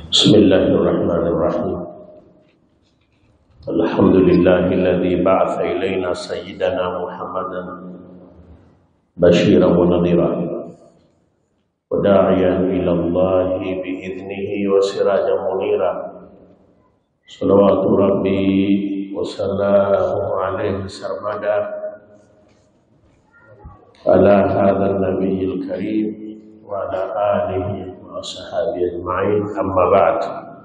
بسم الله الرحمن الرحيم الحمد لله الذي بعث إلينا سيدنا محمدا بشيرا ونذيرا وداعيا إلى الله بإذنه وسراجا منيرا صلوات ربي وسلامه عليه سرمدا على هذا النبي الكريم وعلى آله وصحابه أجمعين أما بعد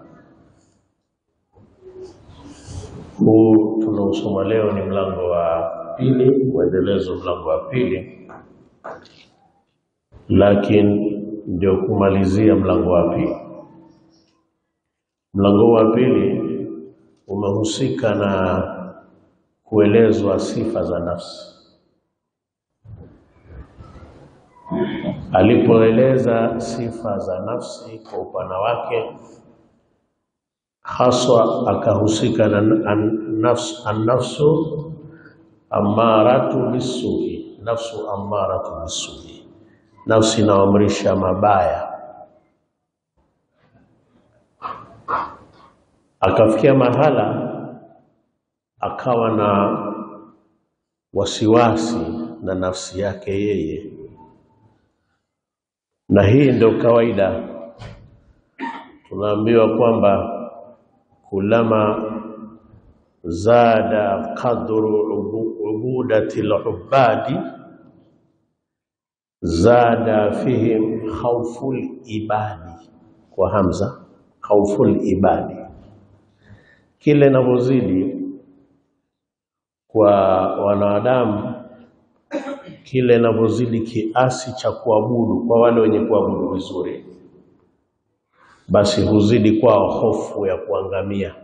huu tunaosoma leo ni mlango wa pili, mwendelezo mlango wa pili, lakini ndio kumalizia mlango wa pili. Mlango wa pili umehusika na kuelezwa sifa za nafsi. Alipoeleza sifa za nafsi kwa upana wake, haswa akahusika na an- nafs- an-nafsu ammaratu bisui, nafsu ammaratu bisui, nafsi inayoamrisha mabaya. Akafikia mahala akawa na wasiwasi na nafsi yake yeye, na hii ndio kawaida. Tunaambiwa kwamba kulama zada qadru ubu- ubudati lubadi zada fihim khauful ibadi, kwa hamza khauful ibadi. Kile inavyozidi kwa wanadamu, kile inavyozidi kiasi cha kuabudu kwa wale wenye kuabudu vizuri, basi huzidi kwao hofu ya kuangamia.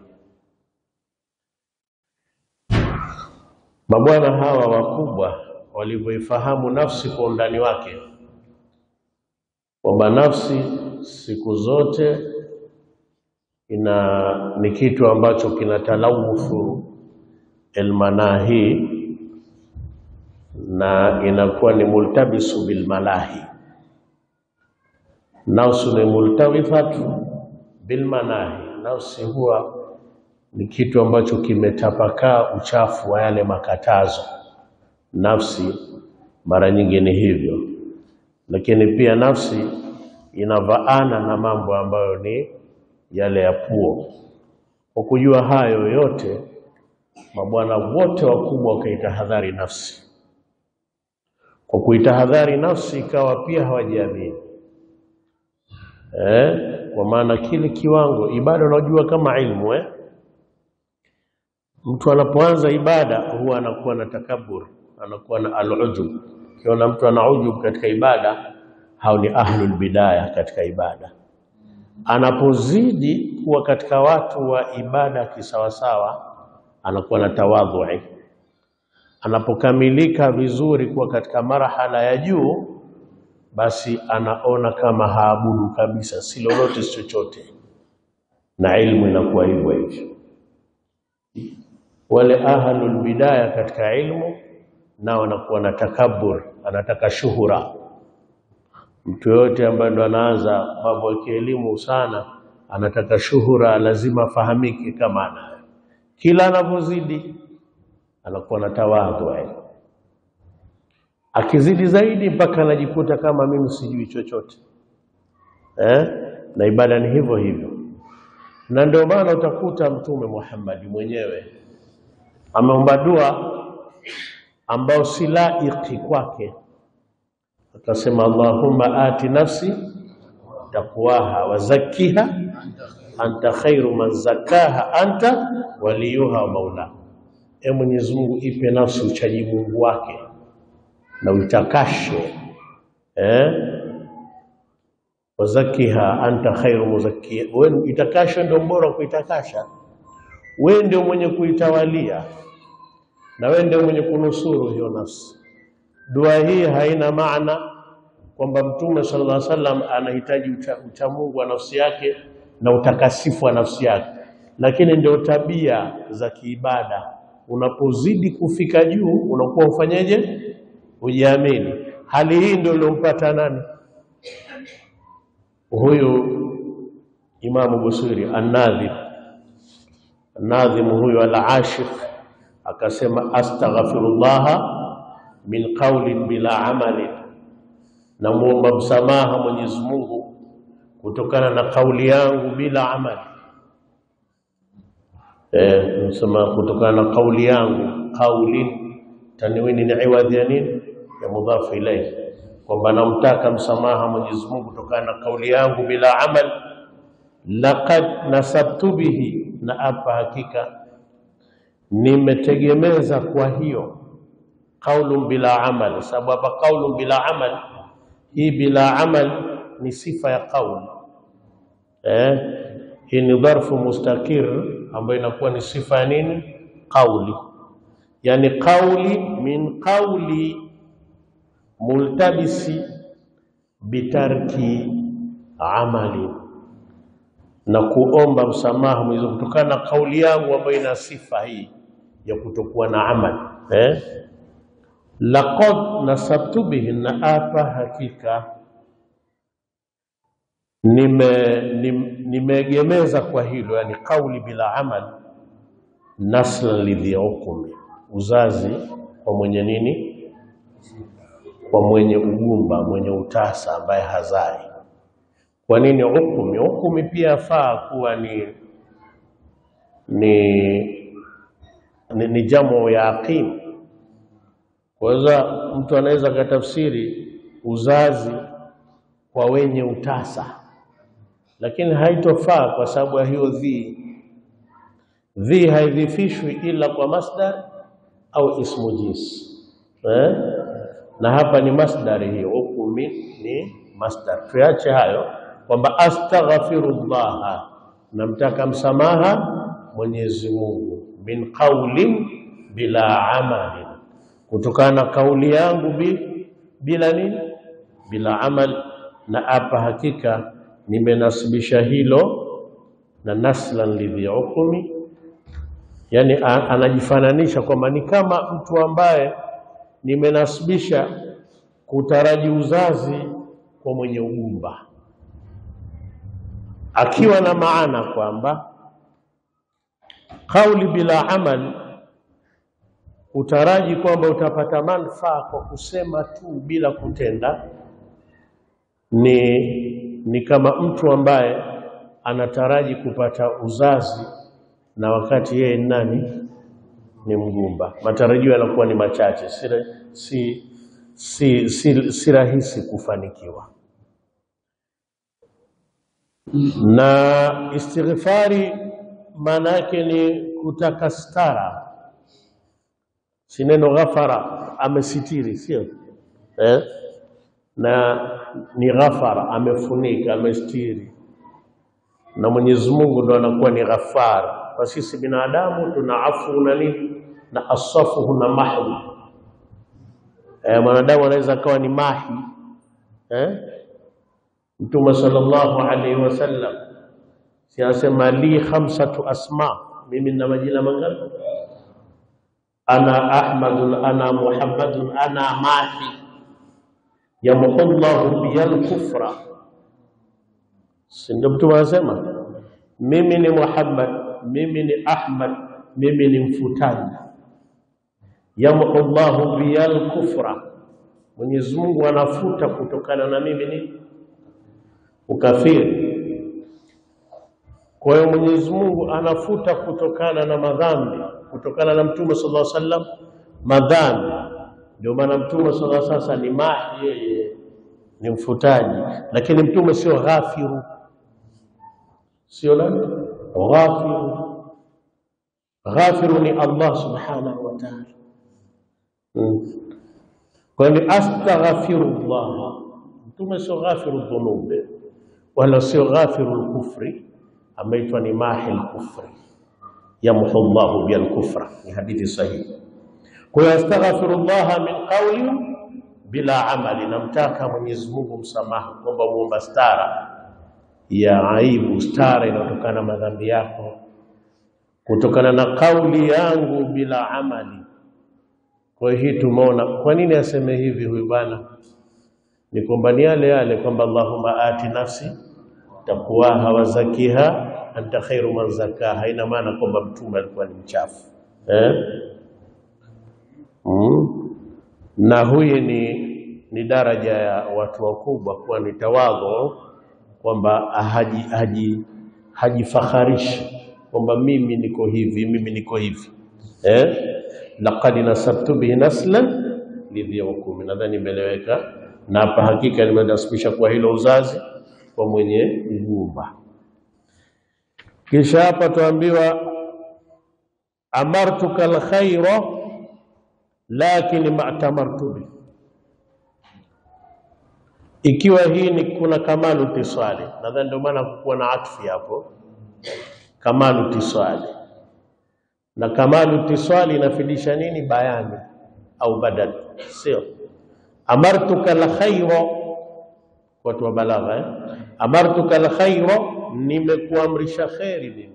Mabwana hawa wakubwa walivyoifahamu nafsi kwa undani wake, kwamba nafsi siku zote ina ni kitu ambacho kinatalawuthu almanahi na inakuwa ni multabisu bilmalahi. Nafsu ni multawithatu bilmanahi, nafsi huwa ni kitu ambacho kimetapakaa uchafu wa yale makatazo. Nafsi mara nyingi ni hivyo, lakini pia nafsi inavaana na mambo ambayo ni yale ya puo. Kwa kujua hayo yote, mabwana wote wakubwa wakaitahadhari nafsi. Kwa kuitahadhari nafsi, ikawa pia hawajiamini eh, kwa maana kile kiwango ibada, unajua kama ilmu eh? Mtu anapoanza ibada huwa anakuwa na takabur, anakuwa na alujub. Ukiona mtu ana ujub katika ibada, hao ni ahlul bidaya katika ibada. Anapozidi kuwa katika watu wa ibada kisawasawa, anakuwa na tawadhui. Anapokamilika vizuri kuwa katika marhala ya juu, basi anaona kama haabudu kabisa, si lolote si chochote, na ilmu inakuwa hivyo hivyo. Wale ahlul bidaya katika ilmu nao wanakuwa na takabur, anataka shuhura. Mtu yoyote ambaye ndo anaanza mambo ya kielimu sana, anataka shuhura, lazima afahamike kama anayo. Kila anapozidi anakuwa na tawadhu, akizidi zaidi mpaka anajikuta kama mimi sijui chochote eh? Na ibada ni hivyo hivyo, na ndio maana utakuta Mtume Muhammad mwenyewe ameomba dua ambao si laiki kwake, akasema Allahumma ati nafsi taqwaha wa zakkiha anta khairu man zakkaha anta waliyuha wa maula. E Mwenyezi Mungu, ipe nafsi uchaji Mungu wake na uitakashe eh? wazakiha anta khairu muzakkiha, wewe itakashe ndio bora kuitakasha. Wewe ndio mwenye kuitawalia na wewe ndio mwenye kunusuru hiyo nafsi. Dua hii haina maana kwamba Mtume sallallahu alaihi wasallam anahitaji ucha, ucha Mungu wa nafsi yake na utakasifu wa nafsi yake, lakini ndio tabia za kiibada. Unapozidi kufika juu, unakuwa ufanyeje? Ujiamini. Hali hii ndio iliyompata nani? Huyu Imamu Busiri An-Nadhim, An-Nadhim huyo al-Ashif akasema, astaghfirullah min qawlin bila amalin, namuomba msamaha Mwenyezi Mungu kutokana na kauli yangu bila amali. Eh, nasema kutokana na kauli yangu, qaulin tanwini ni iwadhi ya nini ya mudhafu ilayhi, kwamba namtaka msamaha Mwenyezi Mungu kutokana na kauli yangu bila amal. Laqad nasabtu bihi, na hapa hakika nimetegemeza kwa hiyo qaulun bila amal, sababu hapa qaulun bila amal, hii bila amal ni sifa ya qauli eh, hii ni dharfu mustakir ambayo inakuwa ni sifa ya nini? Qauli, yani qauli min qauli multabisi bitarki amali, na kuomba msamaha Mwenyezi Mungu kutokana na kauli yangu ambayo ina sifa hii ya kutokuwa na amali eh? Laqad nasabtu bihi, na apa hakika nime nimeegemeza kwa hilo, yani kauli bila amal, nasla lidhi ukumi, uzazi kwa mwenye nini kwa mwenye ugumba mwenye utasa ambaye hazai. Kwa nini ukumi? Ukumi pia afaa kuwa ni ni, ni, ni jamu ya aqim. Kwanza mtu anaweza katafsiri uzazi kwa wenye utasa, lakini haitofaa kwa sababu ya hiyo dhi. Dhi haidhifishwi ila kwa masdar au ismu jinsi eh? na hapa ni masdari hiyo, ukumi ni masdar. Tuache hayo kwamba astaghfirullah, namtaka msamaha Mwenyezi Mungu, min qaulin bila amalin, kutokana na kauli yangu bi, bila nini, bila amal. Na hapa hakika nimenasibisha hilo na naslan lidhi ukumi, yani anajifananisha kwamba ni kama mtu ambaye nimenasibisha kutaraji uzazi kwa mwenye ugumba, akiwa na maana kwamba kauli bila amal, utaraji kwamba utapata manufaa kwa kusema tu bila kutenda, ni, ni kama mtu ambaye anataraji kupata uzazi na wakati yeye nani ni mgumba. Matarajio yanakuwa ni machache, si, si, si, si, si rahisi kufanikiwa. Na istighfari maana yake ni kutaka stara, si neno ghafara, amesitiri, sio eh? na ni ghafara, amefunika, amestiri, na Mwenyezi Mungu ndo anakuwa ni ghafara kwa sisi binadamu tuna afu na nini na asafuhu na mahwi. E, mwanadamu anaweza akawa ni mahi eh? Mtume sallallahu alaihi wasallam si anasema li khamsatu asma, mimi nina majina mangapi? Ana Ahmadun, ana Muhammadun, ana mahi yamhu llahu biyal kufra. Si ndio Mtume anasema mimi ni Muhammad mimi ni Ahmad, mimi ni mfutaji. Yamhu llahu biyal kufra, Mwenyezi Mungu anafuta kutokana na mimi ni ukafiri. Kwa hiyo Mwenyezi Mungu anafuta kutokana na madhambi, kutokana na Mtume sallallahu alaihi wasallam madhambi. Ndio maana Mtume sallallahu alaihi wasallam ni mahi, yeye ni mfutaji, lakini Mtume sio ghafiru, sio nani ghafiru. Ghafiru ni Allah subhanahu wa ta'ala. Hmm. Kwa ni astaghfirullah, Mtume sio ghafiru dhunubi wala sio ghafiru lkufri, ameitwa ni mahi lkufri, yamhu llahu biha lkufra. Ni hadithi sahihi. Kwa hiyo astaghfirullah min qawli bila amali, namtaka Mwenyezi Mungu msamaha, kwamba muomba stara ya aibu, stara inayotokana na madhambi yako, kutokana na kauli yangu bila amali. Kwa hiyo hii tumeona kwa nini aseme hivi huyu bwana, ni kwamba ni yale yale kwamba Allahumma ati nafsi takuwaha wa zakiha anta khairu man zakaha. Haina maana kwamba mtume alikuwa ni mchafu eh? mm. na huyi ni, ni daraja ya watu wakubwa kuwa ni tawadhu kwamba haji haji hajifaharishi kwamba mimi niko hivi mimi niko hivi eh? laqad nasabtu bihi naslan lidhi wakumi, nadhani imeeleweka. Na hapa hakika nimenasibisha kwa hilo uzazi kwa mwenye ngumba. Kisha hapa tuambiwa amartuka alkhaira lakini ma'tamartu bi, ikiwa hii ni kuna kamalu tisali, nadhani ndio maana kukuwa na atfi hapo, kamalu tisali. Na kamalu tisali inafidisha nini? Bayani au badal, sio amartuka alkhaira. Watu wa balagha eh? amartuka alkhaira, nimekuamrisha kheri mimi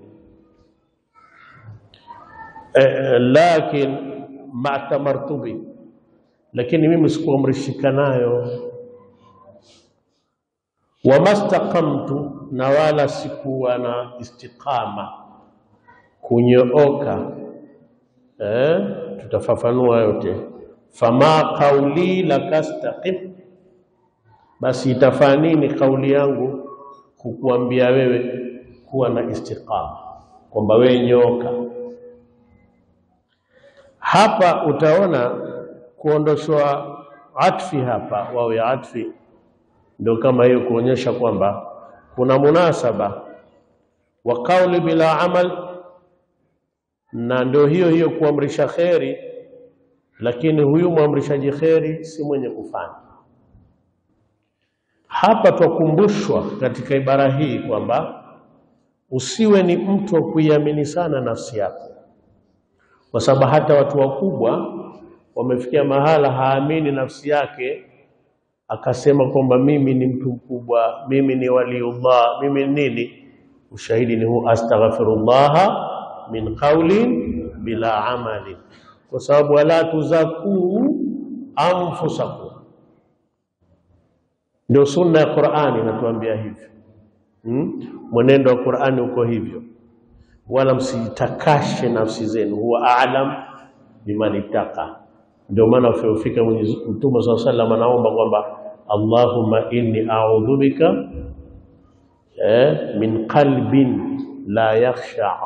eh, lakin ma'tamartu bi, lakini mimi sikuamrishika nayo. Wamastaqamtu, na wala sikuwa na istiqama kunyooka. Eh, tutafafanua yote. Fama qauli lakastaqim, basi itafaa nini kauli yangu kukuambia wewe kuwa na istiqama, kwamba wewe nyoka hapa utaona kuondoshwa atfi hapa, wawe atfi ndio kama hiyo kuonyesha kwamba kuna munasaba wa kauli bila amal, na ndio hiyo hiyo kuamrisha kheri, lakini huyu mwamrishaji kheri si mwenye kufanya. Hapa twakumbushwa katika ibara hii kwamba usiwe ni mtu wa kuiamini sana nafsi yako kwa sababu hata watu wakubwa wamefikia mahala haamini nafsi yake, akasema kwamba mimi ni mtu mkubwa, mimi ni waliullah, mimi nini. Ushahidi ni huu, astaghfirullaha min qaulin bila amali, kwa sababu wala tuzakuu anfusakum. Ndio sunna ya Qur'ani inatuambia hivyo hmm? Mwenendo wa Qur'ani uko hivyo wala msitakashe nafsi zenu, huwa a'lam biman ittaqa. Ndio maana ufika Mtume swalla sallam anaomba kwamba Allahumma inni a'udhu bika eh, min qalbin la yakhsha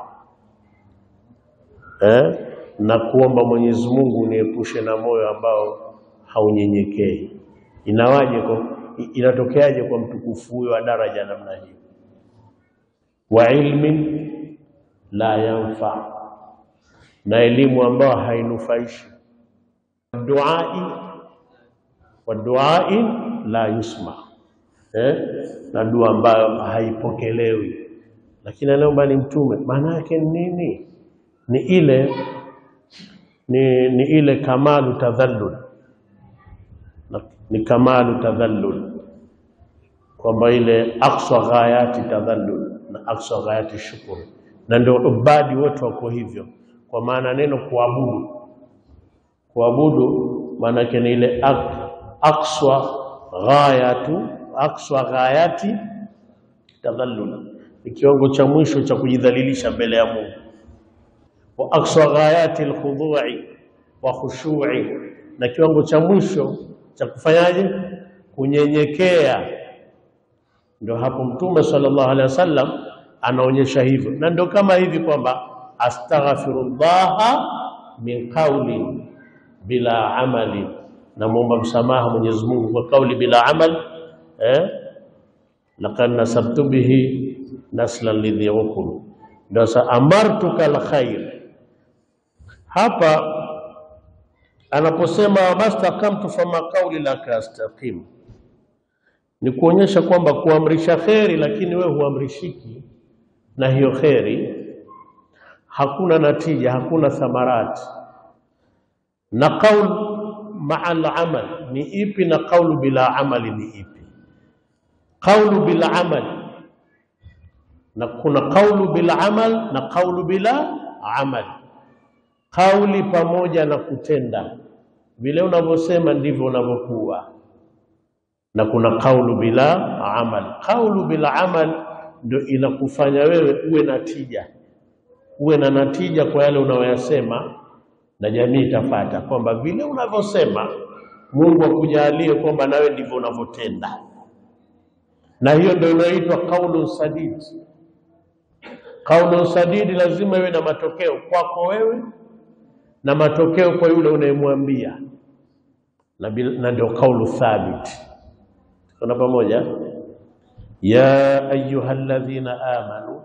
eh, na kuomba Mwenyezi Mungu niepushe na moyo ambao haunyenyekei. Inawaje kwa inatokeaje kwa mtukufu huyo wa daraja namna hiyo? wa ilmin la yanfa, na elimu ambayo hainufaishi. Duai wa duai la yusma eh? na dua ambayo haipokelewi. Lakini anaomba ni mtume, maana yake ni nini? Ni ile ni, ni ile kamalu tadhallul, ni kamalu tadhallul, kwamba ile aqsa ghayati tadhallul na aqsa ghayati shukr na ndio ubadi wote wako hivyo, kwa maana neno kuabudu, kuabudu maana yake ni ile aqswa ghayatu aqswa ghayati tadhallul, ni kiwango cha mwisho cha kujidhalilisha mbele ya Mungu, wa aqswa ghayati alkhudu'i wa khushu'i, na kiwango cha mwisho cha kufanyaje? Kunyenyekea. Ndio hapo Mtume sallallahu alaihi wasallam anaonyesha hivyo, na ndio kama hivi kwamba astaghfirullaha min qauli bila amali, namwomba msamaha Mwenyezi Mungu kwa kauli bila amal eh? laqad nasabtu bihi naslan lidhi ukum. Ndio sa amartuka alkhair. Hapa anaposema mastakamtu fama qauli laka astaqim, ni kuonyesha kwamba kuamrisha kheri, lakini wewe huamrishiki na hiyo kheri, hakuna natija, hakuna thamarati. Na qaul maa al-amal ni ipi na qaulu bila amali ni ipi? Qaulu bila amal, na kuna qaulu bila amal na qaulu bila amal. Kauli pamoja na kutenda, vile unavyosema ndivyo unavyokuwa, na kuna qaulu bila amal. Qaulu bila amal ndio inakufanya wewe uwe na tija, uwe na natija kwa yale unayoyasema, na jamii itafata kwamba vile unavyosema Mungu akujalie kwamba nawe ndivyo unavyotenda, na hiyo ndio inaitwa qaulun sadid. Qaulun sadid lazima iwe na matokeo kwako wewe na matokeo kwa yule unayemwambia, na bil- na ndio qaulu thabit. Kuna pamoja, ya ayuha alladhina amanu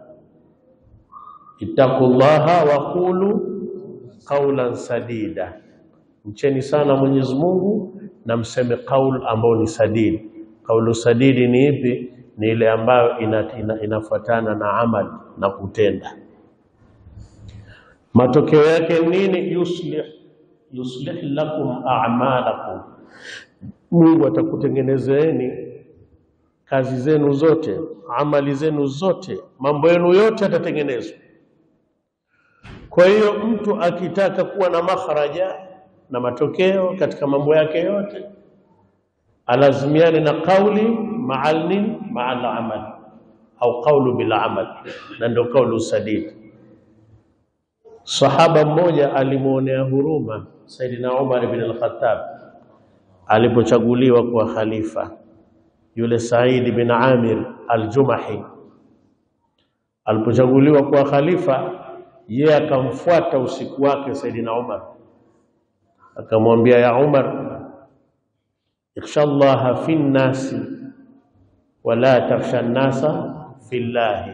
ittaqullaha wa qulu qaulan sadida, mcheni sana Mwenyezi Mungu na mseme qaul ambao ni sadidi. Qaulu sadidi ni ipi? Ni ile ambayo ina, ina, inafuatana na amali na kutenda. Matokeo yake nini? Yuslih yuslih lakum a'malakum, Mungu atakutengenezeeni kazi zenu zote, amali zenu zote, mambo yenu yote yatatengenezwa. Kwa hiyo mtu akitaka kuwa na makharaja na matokeo katika mambo yake yote, alazimiane na qauli ma'al nini, ma'al amal au qaulu bil amal, na ndio qaulu sadid. Sahaba mmoja alimwonea huruma Saidina Umar ibn al-Khattab alipochaguliwa kuwa khalifa, yule Said bin Amir al-Jumahi alipochaguliwa kuwa khalifa, yeye akamfuata usiku wake Saidina Umar, akamwambia ya Umar, ikhsha llaha fi nnasi wala takhsha nnasa fi llahi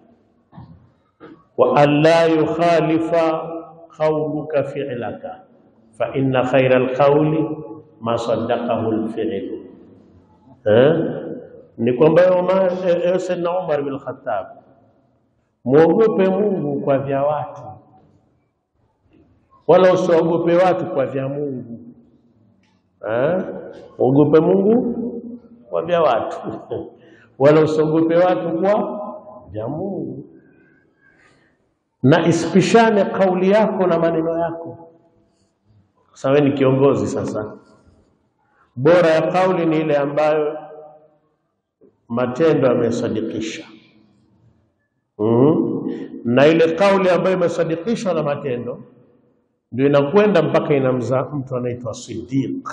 wa an la yukhalifa qawluka fi'laka fa inna khayra alqawli ma saddaqahu alfi'lu. Eh, ni kwamba Umar eh, Sayyidina Umar bin Khattab, muogope Mungu kwa vya watu, wala usiogope watu kwa vya Mungu. Eh, muogope Mungu kwa vya watu wala usiogope watu kwa vya Mungu na isipishane kauli yako na maneno yako. Sasa wewe ni kiongozi, sasa bora ya kauli ni ile ambayo matendo yamesadikisha. mm Na ile kauli ambayo imesadikishwa na matendo ndio inakwenda mpaka inamzaa mtu anaitwa Siddiq,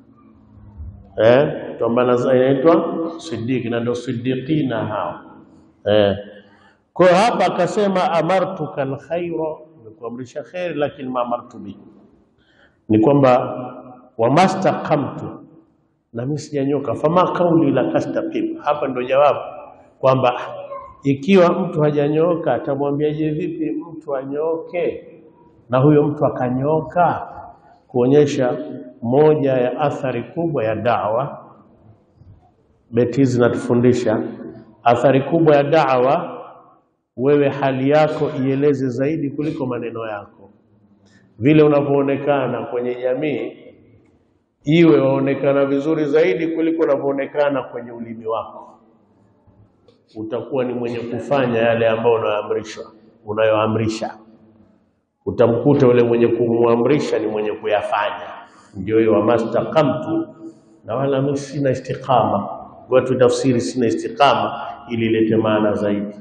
eh, kwamba inaitwa Siddiq na ndio siddiqina hao eh. Kwa hiyo hapa akasema amartuka alkhaira, nikuamrisha kheri, lakini ma amartu bi, ni kwamba wamastaqamtu, na mimi sijanyoka. Fama kauli la kastaqim, hapa ndio jawabu kwamba ikiwa mtu hajanyoka atamwambiaje vipi mtu anyoke na huyo mtu akanyoka? Kuonyesha moja ya athari kubwa ya dawa. Beti hizi zinatufundisha athari kubwa ya dawa wewe hali yako ieleze zaidi kuliko maneno yako. Vile unavyoonekana kwenye jamii, iwe waonekana vizuri zaidi kuliko unavyoonekana kwenye ulimi wako. Utakuwa ni mwenye kufanya yale ambayo unayoamrishwa unayoamrisha. Utamkuta yule mwenye kumwamrisha ni mwenye kuyafanya. Ndio hiyo wamastaqamtu, na wala mimi sina istiqama. Watu tafsiri sina istiqama ili ilete maana zaidi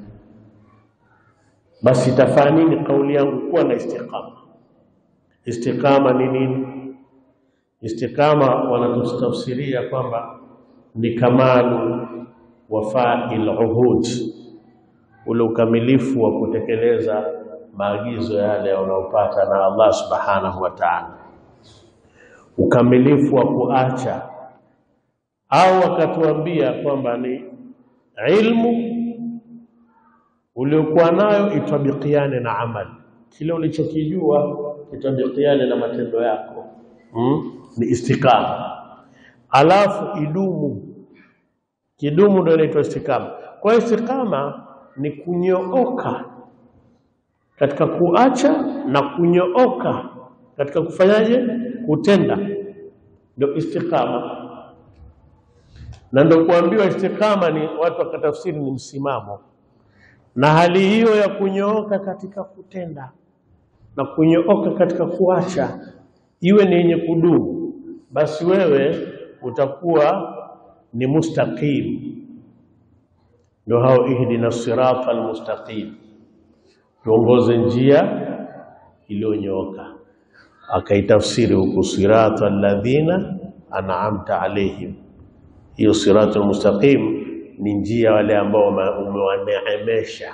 basi itafaa nini kauli yangu kuwa na istiqama? Istiqama ni nini? Istiqama wanatutafsiria kwamba ni kamalu wafail uhud, ule ukamilifu wa kutekeleza maagizo yale unaopata na Allah subhanahu wa ta'ala, ukamilifu wa kuacha au wakatuambia kwamba ni ilmu uliokuwa nayo itabikiane na amali, kile ulichokijua itabikiane na matendo yako hmm? Ni istiqama, alafu idumu. Kidumu ndio inaitwa istiqama. Kwa hiyo istiqama ni kunyooka katika kuacha na kunyooka katika kufanyaje, kutenda, ndio istiqama. Na ndio kuambiwa istiqama ni watu wakatafsiri ni msimamo na hali hiyo ya kunyooka katika kutenda na kunyooka katika kuacha iwe ni yenye kudumu, basi wewe utakuwa ni mustaqim. ndio hao ihdina sirata almustaqim, tuongoze njia iliyonyooka. Akaitafsiri huku sirata alladhina an'amta alaihim, hiyo sirata almustaqim ni njia wale ambao umewaneemesha.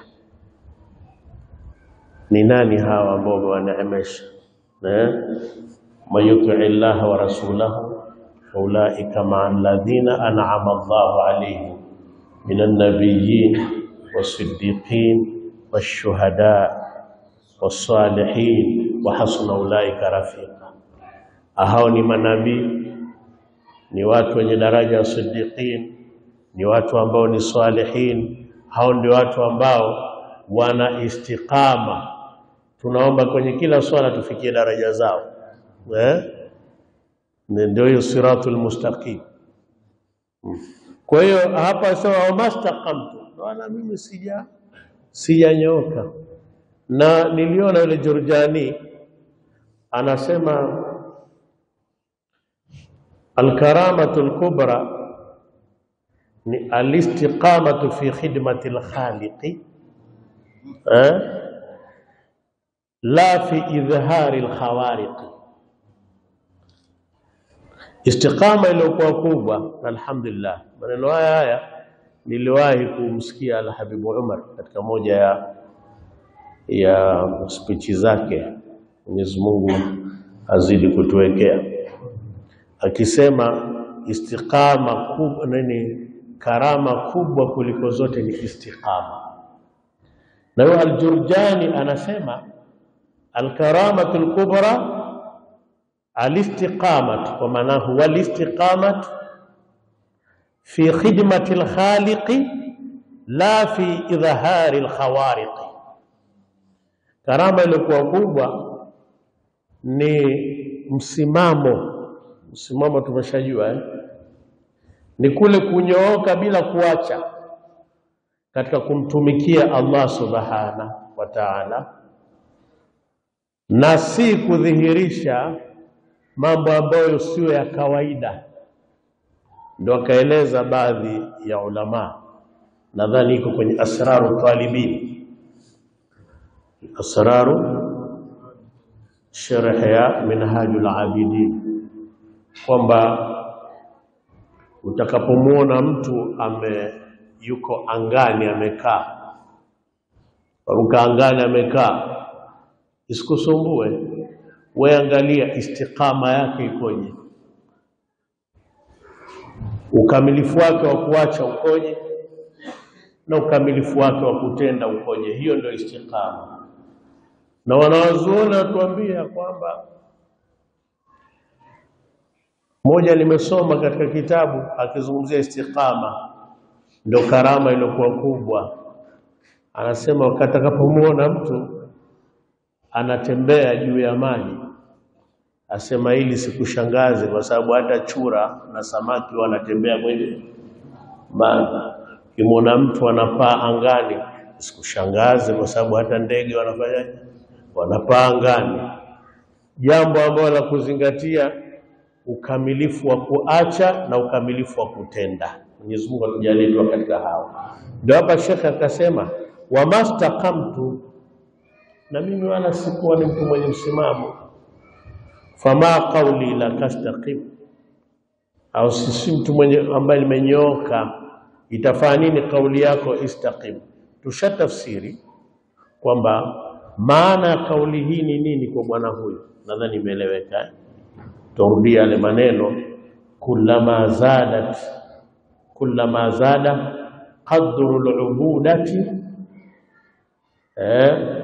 Ni nani hawa ambao umewaneemesha? man yutii llaha wa rasulahu faulaika maa alladhina an'ama Allahu alaihim min an-nabiyyin was-siddiqin wash-shuhada was-salihin wa hasuna ulaika rafiqa. Hao ni manabii, ni watu wenye daraja ya siddiqin, ni watu ambao ni salihin. Hao ndio watu ambao wana istiqama. Tunaomba kwenye kila swala tufikie daraja zao eh? Ndio hiyo siratul mustaqim. Kwa hiyo hapa sema wamastaqamtu, wala mimi sija sijanyoka. Na niliona yule Jurjani anasema alkaramatu lkubra ni alistiqamatu fi khidmati lkhaliqi eh? la fi idhhari lkhawariqi Istiqama iliyokuwa kubwa, alhamdulillah. Maneno haya haya niliwahi kumsikia Alhabibu Umar katika moja ya ya spichi zake, Mwenyezi Mungu azidi kutuwekea, akisema istiqama kubwa nini, karama kubwa kuliko zote ni istiqama. Na huyo Aljurjani anasema alkaramatu lkubra alistiqamat kwa maana huwa alistiqamat fi khidmati alkhaliqi la fi idhhari alkhawariqi. Karama iliyokuwa kubwa ni msimamo. Msimamo tumeshajua eh? Ni kule kunyooka bila kuacha katika kumtumikia Allah subhanahu wa ta'ala, na si kudhihirisha mambo ambayo sio ya kawaida. Ndo akaeleza baadhi ya ulama, nadhani iko kwenye asraru talibin, asraru sharh ya minhajul abidin, kwamba utakapomwona mtu ame yuko angani amekaa, ruka angani amekaa, isikusumbue we angalia istiqama yake ikoje, ukamilifu wake wa kuacha ukoje, na ukamilifu wake wa kutenda ukoje. Hiyo ndio istiqama. Na wanawazuoni watuambia kwamba moja, nimesoma katika kitabu akizungumzia istiqama, ndio karama iliyokuwa kubwa. Anasema wakati atakapomwona mtu anatembea juu ya maji, asema hili sikushangaze, kwa sababu hata chura na samaki wanatembea kwenye maji. Ukimwona mtu anapaa angani, sikushangaze, kwa sababu hata ndege wanafanyaje? Wanapaa angani. Jambo ambalo la kuzingatia, ukamilifu wa kuacha na ukamilifu wa kutenda. Mwenyezi Mungu atujalie tu katika hao. Ndio hapa shekhe akasema, wamastaqamtu na mimi wala sikuwa ni mtu mwenye msimamo. Fama qauli la tastaqim, au sisi mtu mwenye ambaye limenyooka, itafaa nini kauli yako istaqim? Tushatafsiri kwamba maana ya kauli hii ni nini kwa bwana huyu, nadhani imeeleweka. Turudia yale maneno, kullama zadat kullama zada qadru lubudati eh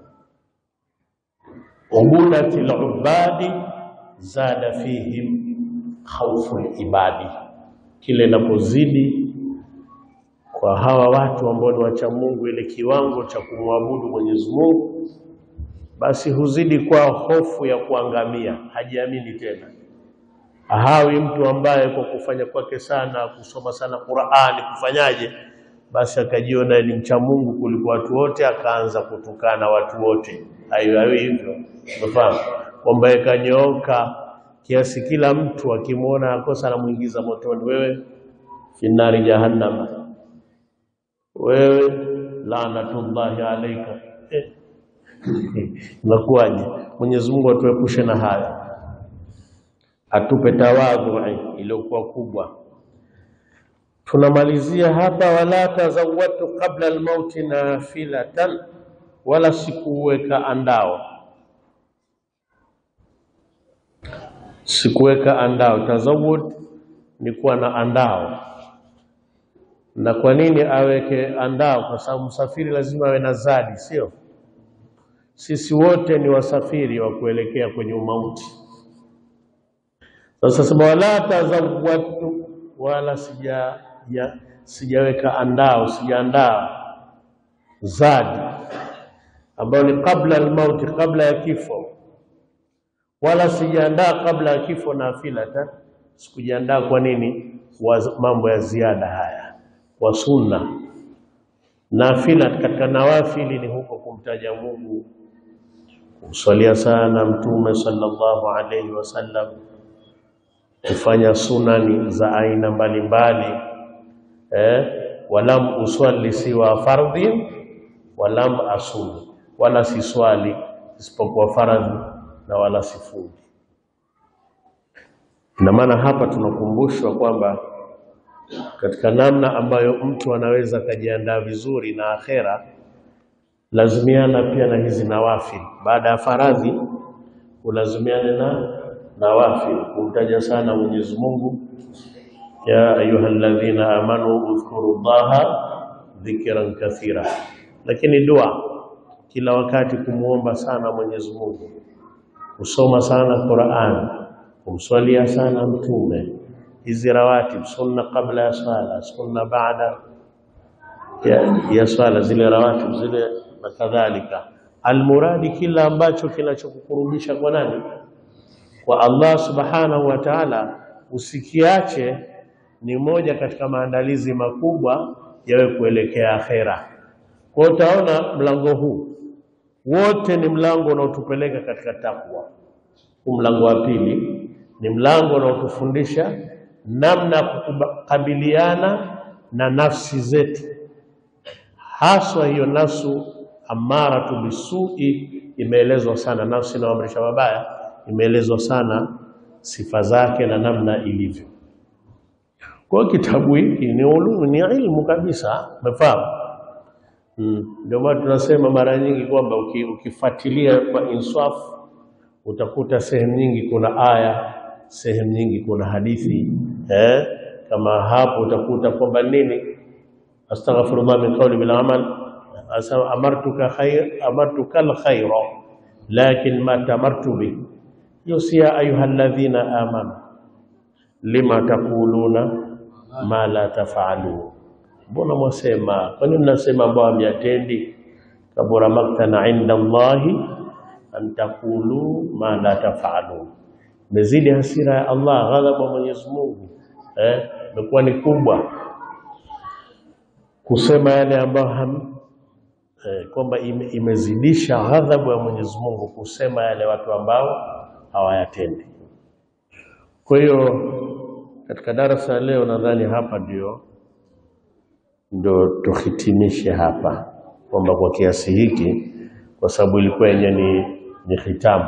ubudati lubadi zada fihim khaufu libadi, kile inapozidi kwa hawa watu ambao ni wacha Mungu, ile kiwango cha kumwabudu Mwenyezi Mungu, basi huzidi kwa hofu ya kuangamia, hajiamini tena. Hawi mtu ambaye kwa kufanya kwake sana kusoma sana Qur'ani kufanyaje, basi akajiona ni mcha Mungu kuliko watu wote, akaanza kutukana watu wote. Hayo hayo hivyo, unafahamu kwamba ikanyooka kiasi kila mtu akimwona akosa anamuingiza motoni, wewe finari jahannama, wewe laanatullahi alaika eh. Inakuwaje? Mwenyezi Mungu atuepushe na haya, atupe tawadhu iliyokuwa kubwa. Tunamalizia hapa, wala tazawwatu qabla almauti nafilatan, wala sikuweka andao, sikuweka andao. Tazawud ni kuwa na andao. Na kwa nini aweke andao? Kwa sababu msafiri lazima awe na zadi, sio? Sisi wote ni wasafiri wa kuelekea kwenye umauti. Sasa sema wala tazawwatu, wala sija ya, sijaweka andao, sijaandaa zadi ambayo ni kabla almauti, kabla ya kifo, wala sijaandaa kabla ya kifo nafilatan, sikujiandaa. Kwa nini? Wa mambo ya ziada haya kwa sunna. Nafila katika nawafili ni huko kumtaja Mungu, kumswalia sana Mtume sallallahu alaihi wasallam, kufanya sunani za aina mbalimbali eh, walam uswali siwa fardhin walam asumi, wala siswali isipokuwa faradhi na wala sifungi. Ina maana hapa tunakumbushwa kwamba katika namna ambayo mtu anaweza akajiandaa vizuri na akhera, lazimiana pia na hizi nawafil. Baada ya faradhi ulazimiane na nawafil, kumtaja sana Mwenyezi Mungu, ya ayuha alladhina amanu udhkuru llaha dhikran kathira. Lakini dua kila wakati kumwomba sana Mwenyezi Mungu, kusoma sana Qur'an, kumswalia sana Mtume hizi rawatib sunna kabla ya swala, sunna baada ya, ya swala, zile rawatib zile na kadhalika. Almuradi, kila ambacho kinachokukurubisha kwa nani? Kwa Allah subhanahu wa ta'ala, usikiache. Ni moja katika maandalizi makubwa yawe kuelekea akhera. Kwa hiyo utaona mlango huu wote ni mlango unaotupeleka katika takwa. Huu mlango wa pili ni mlango unaotufundisha namna ya kukabiliana na nafsi zetu, haswa hiyo nafsu amaratu bisui. Imeelezwa sana nafsi inayoamrisha mabaya, imeelezwa sana sifa zake na namna ilivyo. Kwa hiyo kitabu hiki ni ulumu, ni ilmu kabisa, umefahamu? Ndio maana tunasema mara nyingi kwamba ukifuatilia kwa insafu utakuta sehemu nyingi kuna aya sehemu nyingi kuna hadithi eh, kama hapo utakuta kwamba nini, astaghfirullah min qawli bil amal, amartuka khair amartuka al khaira lakin ma tamartu bi yusia ayuha alladhina amanu lima taquluna ma la tafalun, mbona mwasema, kwa nini mnasema ambao hamyatendi? kabura maktana inda Allahi an taqulu ma la tafalun mezidi hasira ya Allah, ghadhabu ya Mwenyezi Mungu eh, imekuwa ni kubwa kusema yale ambayo ham eh, kwamba ime, imezidisha ghadhabu ya Mwenyezi Mungu kusema yale watu ambao hawayatendi. Kwa hiyo katika darasa ya leo nadhani hapa ndio ndio tuhitimishe hapa kwamba kwa kiasi hiki, kwa sababu ilikuwa yenye ni, ni hitamu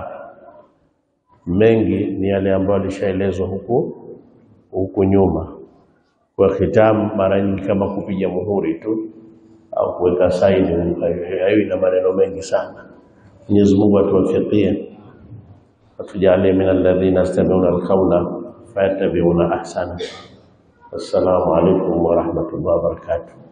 mengi ni yale ambayo alishaelezwa huku huku nyuma. Kwa hitamu mara nyingi kama kupiga muhuri tu au kuweka saini, hayo ina maneno mengi sana. Mwenyezi Mungu atuwafikie, atujalie min alladhina yastami'una alqawla fayattabi'una ahsana. Assalamu alaikum wa rahmatullahi wa barakatuh.